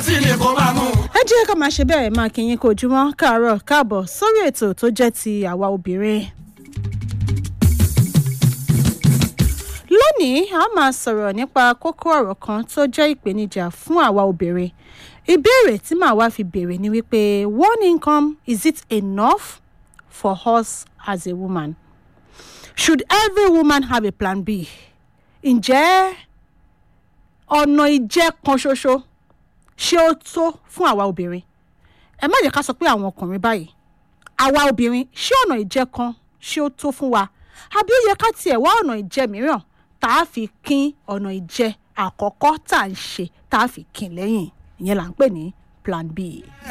tí ni kò máa mú. ẹ jẹ́ ká máa ṣe bẹ́ẹ̀ máa kí yín kó ojúmọ́ káàárọ̀ káàbọ̀ sórí ètò tó jẹ́ ti àwa obìnrin. lónìí a máa sọ̀rọ̀ nípa kókó ọ̀rọ̀ kan tó jẹ́ ìpèníjà fún àwa obìnrin ìbéèrè tí màá wá fi béèrè ni wípé one income is it enough for us as a woman should every woman have a plan b ǹjẹ́ ọ̀nà ìjẹ́ kan ṣoṣo ṣé ó tó fún àwa obìnrin ẹ má jẹ́ ká sọ pé àwọn ọkùnrin báyìí àwa obìnrin ṣé ọ̀nà ìjẹ́ kan ṣé ó tó fún wa àbí ó yẹ ká tiẹ̀ wá ọ̀nà ìjẹ́ mìíràn tá a fi kín ọ̀nà ìjẹ́ àkọ́kọ́ tá à ń ṣe tá a fi kín lẹ́yìn ìyẹn là ń pè ní plan b.